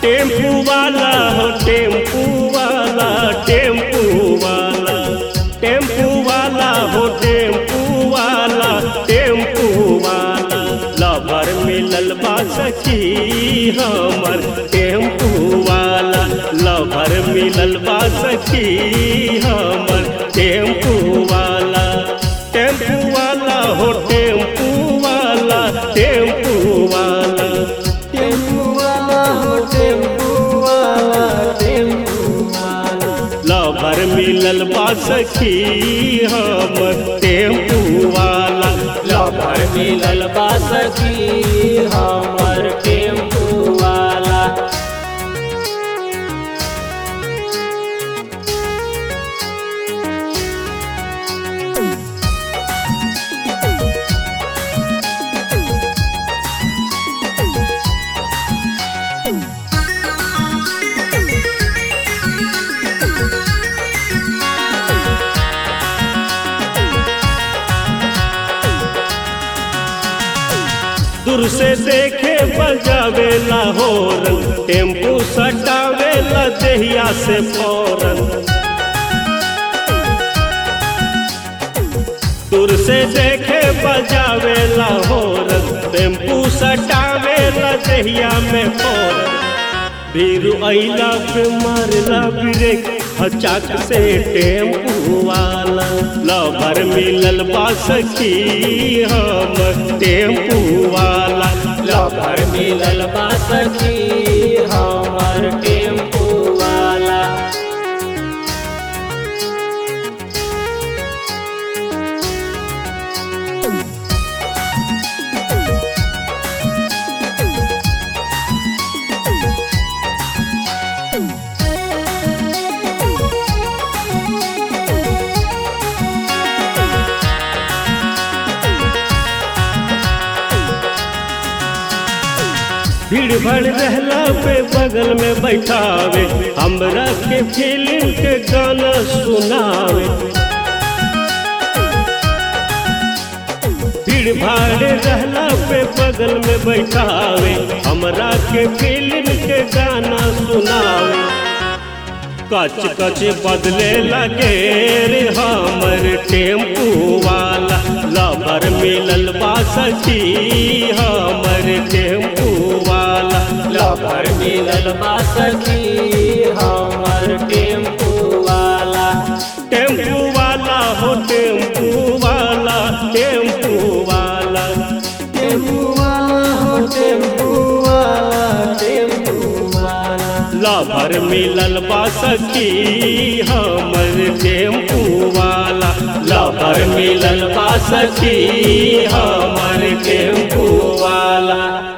tempo वाला हो tempo वाला टेम्पू वाला टेम्पू वाला हो टेम्पू वाला टेम्पू वाला लवर मिलल बा सखी हमर टेम्पू वाला लवर मिलल बा सखी हमर टेम्पू वाला टेम्पू वाला हो टेम्पू वाला टेम्पू वाला टेम्पू वाला हो टेम्पू वाला टेम्पू वाला लवर मिलल बा सखी हमर टेम्पू वाला लवर मिलल बा सखी हमर टेम्पू वाला दूर से देखे बजावेला होरन टेम्पू सटावेला देहिया से फौरन दूर से देखे बजावेला होरन टेम्पू सटावेला देहिया में फौरन भीरू अइला पे मारला ब्रेक हचाक से टेम्पू वाला लवर मिलल बा सखी हम टेम्पू वाला लवर मिलल बा सखी हमर टेम्पू वाला भीड़ भड़ रहला पे बगल में बैठावे हमरा के फिल्म के गाना सुनावे भीड़ भाड़ रहला पे बगल में बैठावे हमरा के फिल्म के गाना सुनावे कच कच बदले लगे रे हमर टेम्पू वाला लवर मिलल बा सखी हमर टेम्पू वाला लवर मिलल बा सखी हमर टेम्पू वाला टेम्पू वाला हो टेम्पू वाला टेम्पू वाला टेम्पू वाला हो टेम्पू वाला टेम्पू वाला लवर मिलल बा सखी हमर टेम्पू वाला लवर मिलल बा सखी हमर टेम्पू वाला